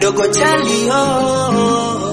dogo chali oh.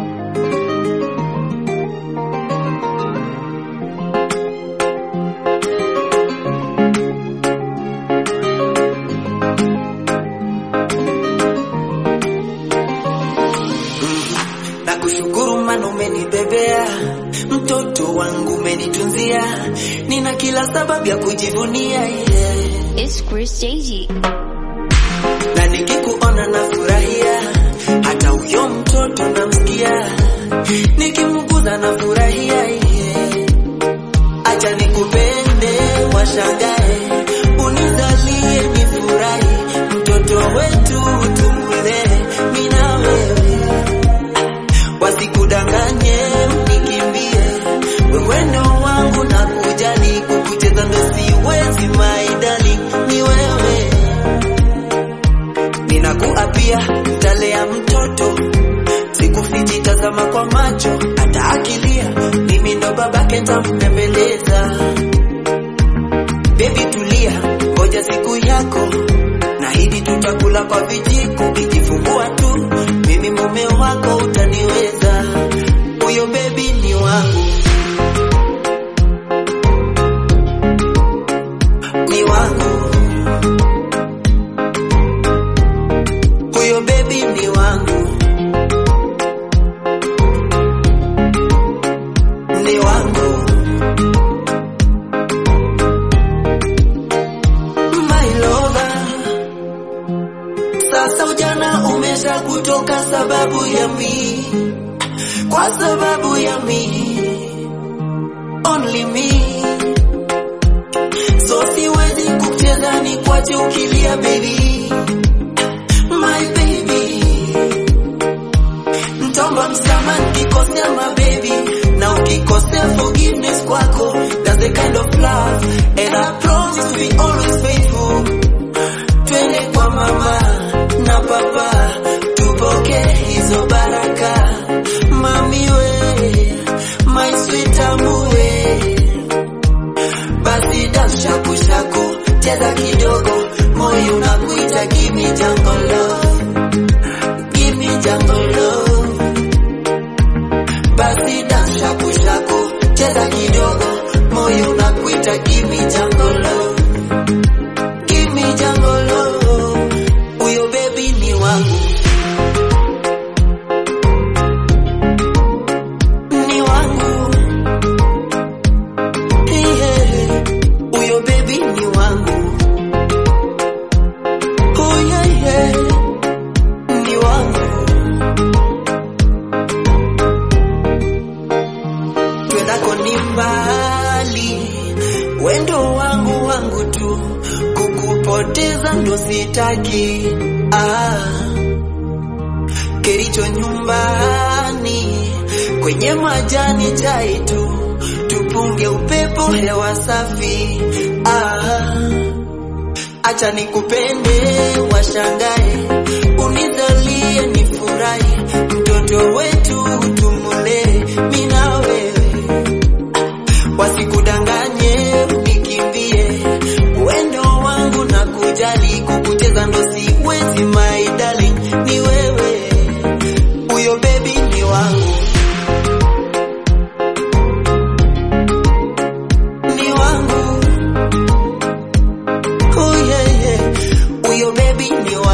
na kushukuru mana umenibebea mtoto wangu umenitunzia nina kila sababu ya kujivunia yeah. It's Chris JG. na nikikuona nafurahia hata huyo mtoto namsikia nikimguza nafurahia yeah. acha nikupende washangae unizalie nifurahi mtoto wetu tumulee mina wewe wasikudanganye unikimbie wewe ndo wangu na kujali kukucheza ndo siwezi maidali ni wewe ninakuapia mtalea mtoto sikufichi tazama kwa macho hata akilia mimi ndo babake ntampembeleza bebi tulia ngoja siku yako na hidi tutakula kwa vijiko kijifungua tu mimi mume wako utaniweza huyo bebi ni wangu ni wangu huyo bebi ni wangu ni wangu my lover sasa ujana umesha kutoka sababu ya mi kwa sababu ya mi only me so siwezi kucheza ni kwache ukilia baby my baby ntomba msama nikikosea my baby na ukikosea forgiveness kwako that's the kind of love and I promise to be always faithful twende kwa mama na papa tupoke hizo baraka mami we my sweet amue basi dance shaku shaku cheza kidogo moyo unakuita give me jungle love give me jungle love basi dance shaku shaku cheza kidogo moyo unakuita give me jungle love give me jungle love huyo baby ni wangu ni wangu yeah. huyo baby ni wangu oh yeah, yeah. ni wangu twendako ni mbali wendo wangu wangu tu kukupoteza ndo sitaki ah. kericho nyumbani kwenye majani chai tu tupunge upepo hewa safi ah. acha nikupende washangae unizalie nifurahi mtoto wetu tumulee mina wewe wasikudanganye unikimbie wendo wangu na kujali kukucheza ndo siwezi my darling ni wewe huyo baby ni wangu ni wangu oh yeah, yeah. huyo baby ni wangu